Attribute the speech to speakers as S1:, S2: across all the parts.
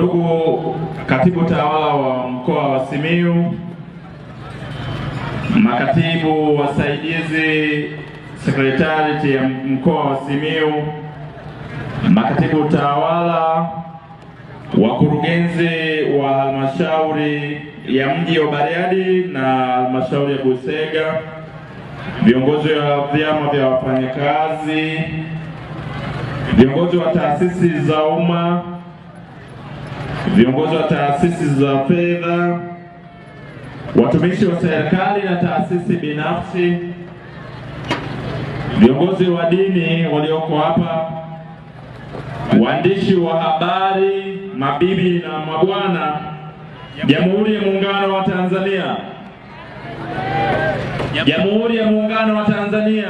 S1: Ndugu katibu tawala wa mkoa wa Simiyu, makatibu wasaidizi sekretarieti ya mkoa wa Simiyu, makatibu tawala, wakurugenzi wa halmashauri ya mji wa Bariadi na halmashauri ya Busega, viongozi wa vyama vya wafanyakazi, viongozi wa taasisi za umma, viongozi wa taasisi za fedha, watumishi wa serikali na taasisi binafsi, viongozi wa dini walioko hapa, waandishi wa habari, mabibi na mabwana, Jamhuri ya Muungano wa Tanzania, Jamhuri ya Muungano wa Tanzania.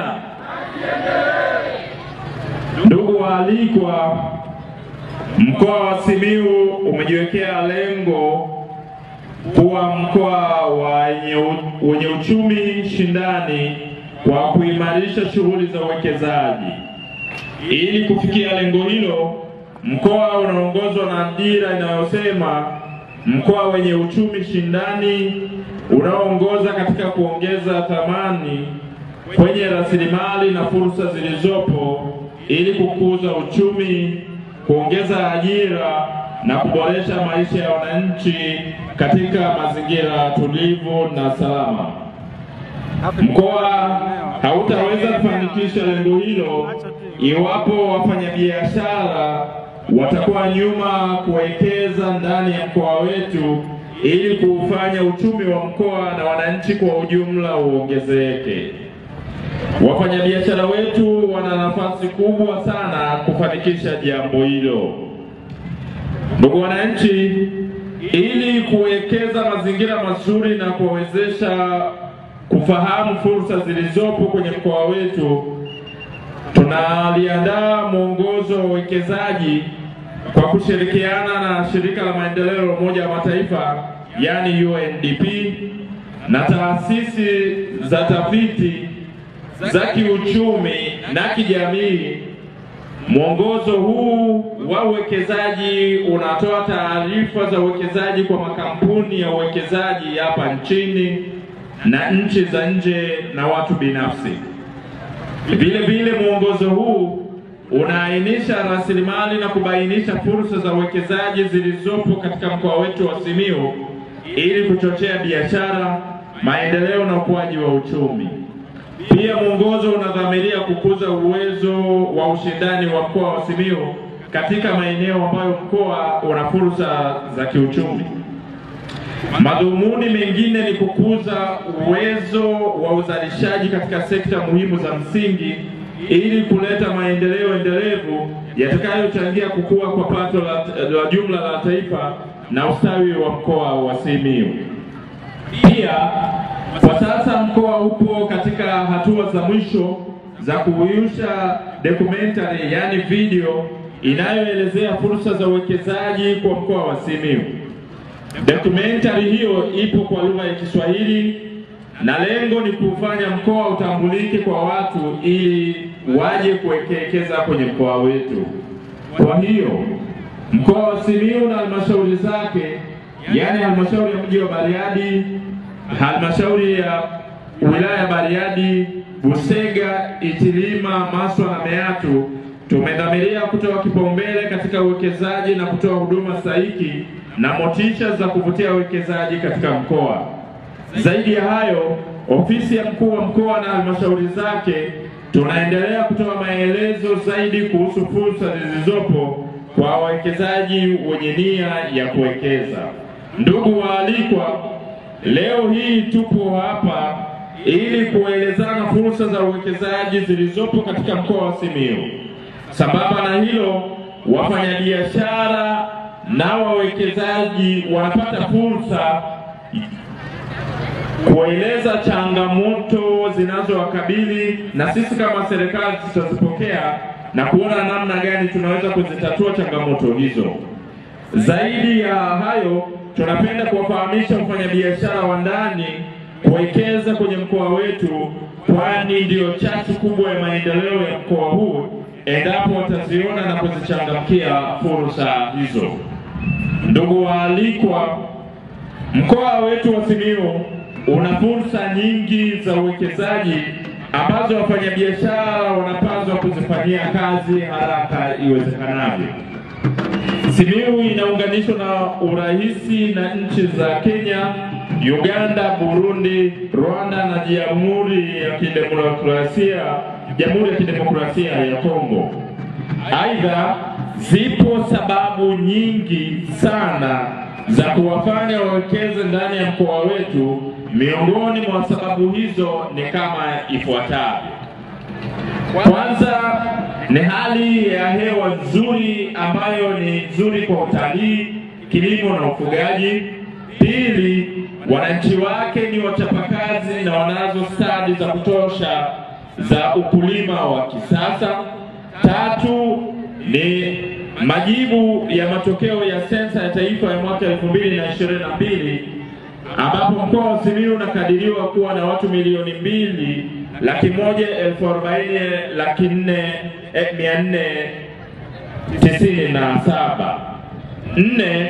S1: Ndugu waalikwa, mkoa wa Simiyu umejiwekea lengo kuwa mkoa wenye uchumi shindani kwa kuimarisha shughuli za uwekezaji. Ili kufikia lengo hilo, mkoa unaongozwa na dira inayosema mkoa wenye uchumi shindani unaoongoza katika kuongeza thamani kwenye rasilimali na fursa zilizopo ili kukuza uchumi, kuongeza ajira na kuboresha maisha ya wananchi katika mazingira tulivu na salama. Mkoa hautaweza kufanikisha lengo hilo iwapo wafanyabiashara watakuwa nyuma kuwekeza ndani ya mkoa wetu ili kuufanya uchumi wa mkoa na wananchi kwa ujumla uongezeke. Wafanyabiashara wetu wana nafasi kubwa sana kufanikisha jambo hilo. Ndugu wananchi, ili kuwekeza mazingira mazuri na kuwawezesha kufahamu fursa zilizopo kwenye mkoa wetu, tunaliandaa mwongozo wa uwekezaji kwa kushirikiana na shirika la maendeleo la Umoja wa Mataifa yani UNDP na taasisi za tafiti za kiuchumi na kijamii. Mwongozo huu wa uwekezaji unatoa taarifa za uwekezaji kwa makampuni ya uwekezaji hapa nchini na nchi za nje na watu binafsi. Vile vile mwongozo huu unaainisha rasilimali na kubainisha fursa za uwekezaji zilizopo katika mkoa wetu wa Simiyu ili kuchochea biashara, maendeleo na ukuaji wa uchumi. Pia mwongozo unadhamiria kukuza uwezo wa ushindani wa mkoa wa Simiyu katika maeneo ambayo mkoa una fursa za kiuchumi. Madhumuni mengine ni kukuza uwezo wa uzalishaji katika sekta muhimu za msingi ili kuleta maendeleo endelevu yatakayochangia kukua kwa pato la, la jumla la taifa na ustawi wa mkoa wa Simiyu. Pia kwa sasa mkoa upo katika hatua za mwisho za kuuyusha documentary, yani video inayoelezea fursa za uwekezaji kwa mkoa wa Simiyu. Documentary hiyo ipo kwa lugha ya Kiswahili na lengo ni kufanya mkoa utambulike kwa watu ili waje kuwekeza kwenye mkoa wetu. Kwa hiyo mkoa wa Simiyu na halmashauri zake, yaani halmashauri ya mji wa Bariadi, halmashauri ya wilaya ya Bariadi, Busega, Itilima, Maswa na Meatu tumedhamiria kutoa kipaumbele katika uwekezaji na kutoa huduma stahiki na motisha za kuvutia uwekezaji katika mkoa. Zaidi ya hayo, ofisi ya mkuu wa mkoa na halmashauri zake tunaendelea kutoa maelezo zaidi kuhusu fursa zilizopo kwa wawekezaji wenye nia ya kuwekeza. Ndugu waalikwa, leo hii tupo hapa ili kuelezana fursa za uwekezaji zilizopo katika mkoa wa Simiyu. Sambamba na hilo, wafanyabiashara na wawekezaji wanapata fursa kueleza changamoto zinazowakabili na sisi kama serikali tutazipokea na kuona namna gani tunaweza kuzitatua changamoto hizo. Zaidi ya hayo, tunapenda kuwafahamisha wafanyabiashara wa ndani kuwekeza kwenye mkoa wetu, kwani ndiyo chachu kubwa ya maendeleo ya mkoa huu endapo wataziona na kuzichangamkia fursa hizo. Ndugu waalikwa, mkoa wetu wa Simiyu una fursa nyingi za uwekezaji ambazo wafanyabiashara wanapaswa kuzifanyia kazi haraka iwezekanavyo. Simiyu inaunganishwa na urahisi na nchi za Kenya, Uganda, Burundi, Rwanda na Jamhuri ya Kidemokrasia Jamhuri ya Kidemokrasia ya Kongo. Aidha, zipo sababu nyingi sana za kuwafanya wawekeze ndani ya mkoa wetu. Miongoni mwa sababu hizo ni kama ifuatavyo. Kwanza ni hali ya hewa nzuri ambayo ni nzuri kwa utalii, kilimo na ufugaji. Pili, wananchi wake ni wachapakazi na wanazo stadi za kutosha za ukulima wa kisasa. Tatu ni majibu ya matokeo ya sensa ya taifa ya mwaka elfu mbili na ishirini na mbili ambapo mkoa wa Simiyu unakadiriwa kuwa na watu milioni mbili laki moja elfu arobaini laki nne eh, mia nne tisini na saba. Nne,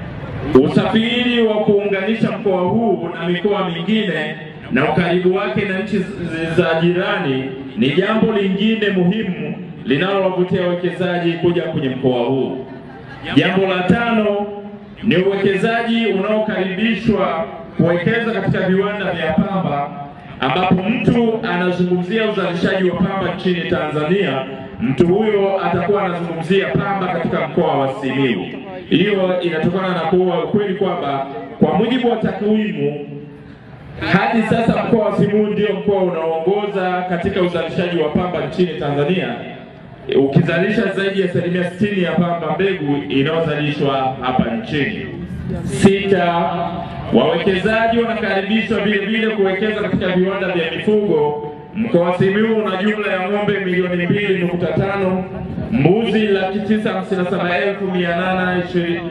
S1: usafiri wa kuunganisha mkoa huu na mikoa mingine na ukaribu wake na nchi za jirani ni jambo lingine muhimu linalowavutia wawekezaji kuja kwenye mkoa huu. Jambo la tano ni uwekezaji unaokaribishwa kuwekeza katika viwanda vya pamba, ambapo mtu anazungumzia uzalishaji wa pamba nchini Tanzania, mtu huyo atakuwa anazungumzia pamba katika mkoa wa Simiyu. Hiyo inatokana na kuwa ukweli kwamba kwa mujibu wa takwimu hadi sasa mkoa wa Simiyu ndio mkoa unaoongoza katika uzalishaji wa pamba nchini Tanzania ukizalisha zaidi ya asilimia sitini ya pamba mbegu inayozalishwa hapa nchini. Sita, wawekezaji wanakaribishwa vile vile kuwekeza katika viwanda vya mifugo. Mkoa wa Simiyu una jumla ya ng'ombe milioni mbili nukta tano, mbuzi laki tisa hamsini na saba elfu mia nane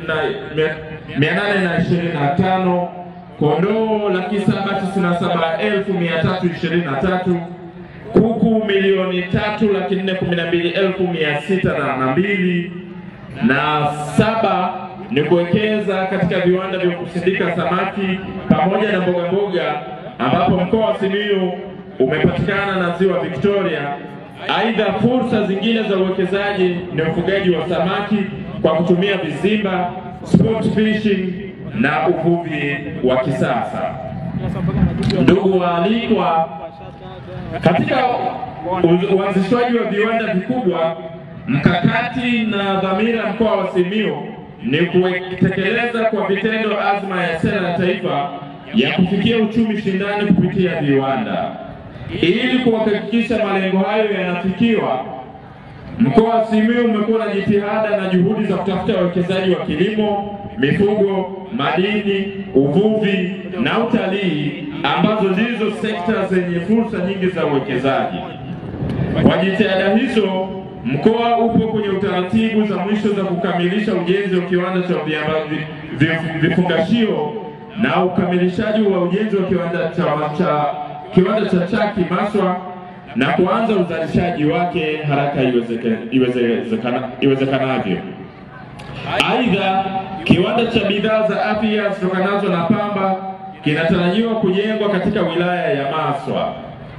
S1: na ishirini na tano, kondoo laki saba tisini na saba elfu mia tatu ishirini na tatu kuku milioni tatu laki nne kumi na mbili elfu mia sita na mbili na saba ni kuwekeza katika viwanda vya kusindika samaki pamoja na mboga mboga, ambapo mkoa wa Simiyu umepatikana na ziwa Victoria. Aidha, fursa zingine za uwekezaji ni ufugaji wa samaki kwa kutumia vizimba, sport fishing na uvuvi wa kisasa. Ndugu waalikwa, katika uanzishwaji wa viwanda vikubwa, mkakati na dhamira mkoa wa Simiyu ni kutekeleza kwa vitendo azma ya sera ya taifa ya kufikia uchumi shindani kupitia viwanda. Ili kuhakikisha malengo hayo yanafikiwa, mkoa wa Simiyu umekuwa na jitihada na juhudi za kutafuta wawekezaji wa kilimo, mifugo, madini, uvuvi na utalii ambazo ndizo sekta zenye fursa nyingi za uwekezaji. Kwa jitihada hizo, mkoa upo kwenye utaratibu za mwisho za kukamilisha ujenzi wa kiwanda cha vifungashio na ukamilishaji wa ujenzi wa kiwanda cha, cha kiwanda cha Chaki Maswa na kuanza uzalishaji wake haraka iwezekanavyo. Iwezekana. Aidha, kiwanda cha bidhaa za afya zitokanazo na pamba kinatarajiwa kujengwa katika wilaya ya Maswa.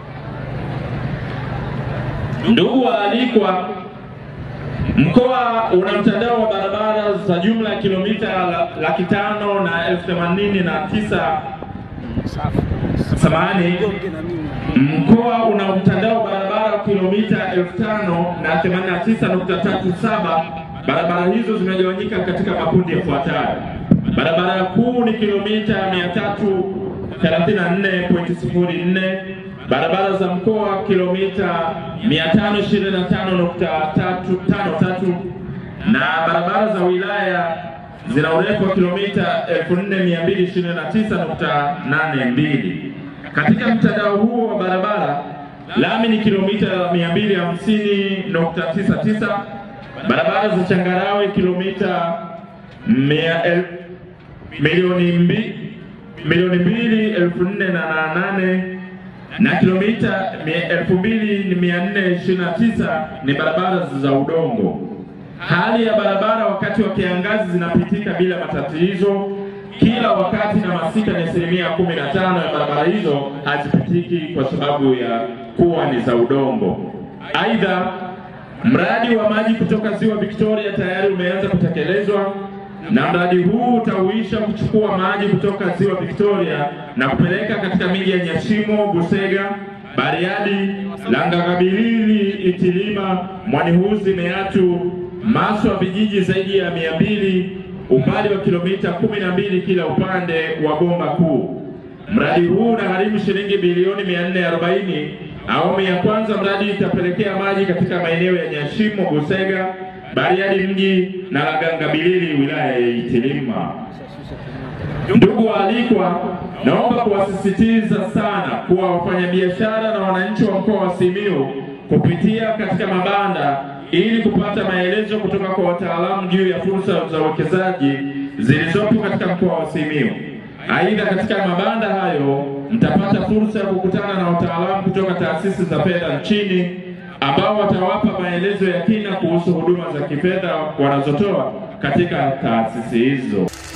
S1: Ndugu waalikwa, mkoa una mtandao wa barabara za jumla ya kilomita laki tano na elfu themanini na tisa samani. Mkoa una mtandao wa barabara kilomita elfu tano na themanini na tisa nukta tatu saba. Barabara hizo zimegawanyika katika makundi yafuatayo. Barabara kuu ni kilomita 334.04, barabara za mkoa kilomita 525.53 na barabara za wilaya zina urefu wa kilomita 4229.82. Katika mtandao huo wa barabara, lami ni kilomita 250.99, barabara za changarawe kilomita milioni mbili milioni mbili elfu nne na nane na kilomita elfu mbili mia nne ishirini na tisa ni barabara za udongo. hali ya barabara wakati wa kiangazi zinapitika bila matatizo kila wakati, na masika ni asilimia kumi na tano ya barabara hizo hazipitiki kwa sababu ya kuwa ni za udongo. Aidha, mradi wa maji kutoka ziwa Victoria tayari umeanza kutekelezwa na mradi huu utahuisha kuchukua maji kutoka ziwa Victoria na kupeleka katika miji ya Nyashimo, Busega, Bariadi, Langagabilili, Itilima, Mwanihuzi, Meatu, Maswa, vijiji zaidi ya mia mbili, umbali wa kilomita kumi na mbili kila upande wa bomba kuu. Mradi huu unagharimu shilingi bilioni 440. Awamu ya kwanza mradi itapelekea maji katika maeneo ya Nyashimo, Busega, Bariadi mji na Langangabilili wilaya ya Itilima. Ndugu waalikwa, naomba kuwasisitiza sana kuwa wafanyabiashara na wananchi wa mkoa wa Simiyu kupitia katika mabanda ili kupata maelezo kutoka kwa wataalamu juu ya fursa za uwekezaji zilizopo katika mkoa wa Simiyu. Aidha, katika mabanda hayo mtapata fursa ya kukutana na wataalamu kutoka taasisi za fedha nchini ambao watawapa maelezo ya kina kuhusu huduma za kifedha wanazotoa katika taasisi hizo.